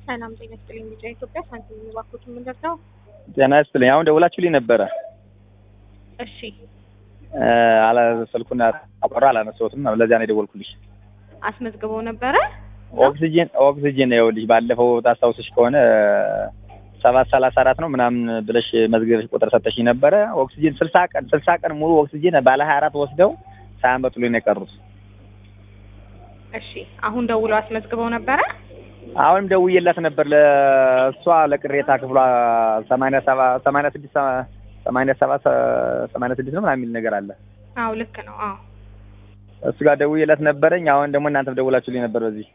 ሰላም ጤና ይስጥልኝ። ቢጫ ኢትዮጵያ ሳንቲም የሚባኩት የምንደርሰው ጤና ይስጥልኝ። አሁን ደውላችሁልኝ ነበረ። እሺ አላ ስልኩን አቆራ አላነሳሁትም። ለዚያ ነው የደወልኩልሽ። አስመዝግበው ነበረ። ኦክሲጂን ኦክሲጂን ይኸውልሽ፣ ባለፈው ታስታውስሽ ከሆነ ሰባት ሰላሳ አራት ነው ምናምን ብለሽ መዝገብሽ ቁጥር ሰጠሽኝ ነበረ። ኦክሲጂን ስልሳ ቀን ስልሳ ቀን ሙሉ ኦክሲጂን ባለ ሀያ አራት ወስደው ሳያመጡልኝ ነው የቀሩት። እሺ አሁን ደውለው አስመዝግበው ነበረ። አሁንም ደውዬላት ነበር ለእሷ ለቅሬታ ክፍሏ ሰማንያ ሰባ ሰማንያ ስድስት ሰማንያ ሰባት ሰማንያ ስድስት ነው ምናምን የሚል ነገር አለ። አዎ ልክ ነው። አዎ እሱ ጋር ደውዬላት ነበረኝ። አሁን ደግሞ እናንተም ደውላችሁልኝ ነበር በዚህ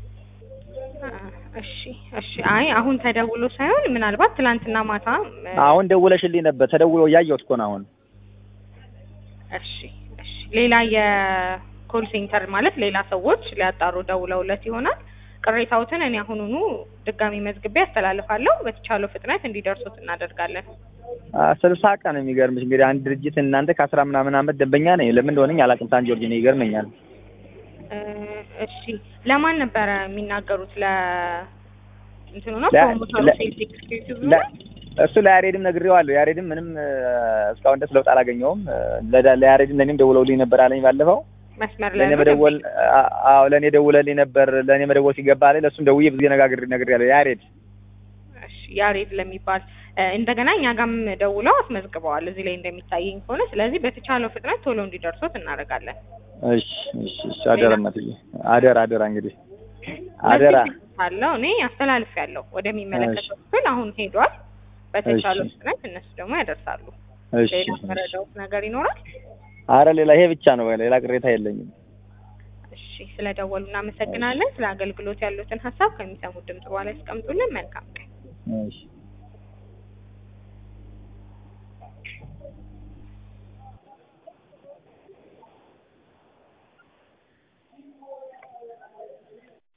እሺ እሺ። አይ አሁን ተደውሎ ሳይሆን ምናልባት ትላንትና ማታ አሁን ደውለሽልኝ ነበር። ተደውሎ እያየሁት እኮ ነው አሁን። እሺ እሺ። ሌላ የኮል ሴንተር ማለት ሌላ ሰዎች ሊያጣሩ ደውለውለት ይሆናል። ቅሬታዎትን እኔ አሁኑኑ ድጋሚ መዝግቤ ያስተላልፋለሁ። በተቻለው ፍጥነት እንዲደርሱት እናደርጋለን። ስልሳ ቀን የሚገርምሽ እንግዲህ አንድ ድርጅት እናንተ ከአስራ ምናምን ዓመት ደንበኛ ነኝ። ለምን እንደሆነኝ አላውቅም። ሳን ጆርጅ ነው ይገርመኛል። እሺ ለማን ነበረ የሚናገሩት? ለ እንትኑ ነው ለ- ፕሮሞተሩ ለ- ሴልስ ኤክስኪዩቲቭ ለ- ነው። እሱ ለያሬድም ነግሬዋለሁ። ያሬድም ምንም እስካሁን ድረስ ለውጥ አላገኘውም። ለዳ- ለያሬድም ለእኔም ደውለውልኝ ነበር አለኝ ባለፈው መስመር ላይ ለእኔ ነው መደወል አ- አዎ ለእኔ ደውለልኝ ነበር። ለእኔ መደወል ሲገባ ላይ ለእሱም ደውዬ ብዙ ጊዜ ነጋግሬ ነግሬያለሁ። ያሬድ እሺ ያሬድ ለሚባል እ፣ እንደገና እኛ ጋርም ደውለው አስመዝግበዋል እዚህ ላይ እንደሚታየኝ ከሆነ ስለዚህ በተቻለው ፍጥነት ቶሎ እንዲደርሱት እናደርጋለን። እሺ እሺ እሺ አደራ እናትዬ አደራ አደራ እንግዲህ አደራ አለው እኔ አስተላልፍ ያለው ወደሚመለከተው ክፍል አሁን ሄዷል። በተቻለው እሺ። ፍጥነት እነሱ ደግሞ ያደርሳሉ። እሺ ሌላ መረዳውት ነገር ይኖራል? አረ ሌላ ይሄ ብቻ ነው። ሌላ ቅሬታ የለኝም። እሺ ስለደወሉ እናመሰግናለን። ስለ አገልግሎት ያሉትን ሀሳብ ከሚሰሙት ድምጽ በኋላ ያስቀምጡልን። መልካም ቀን። እሺ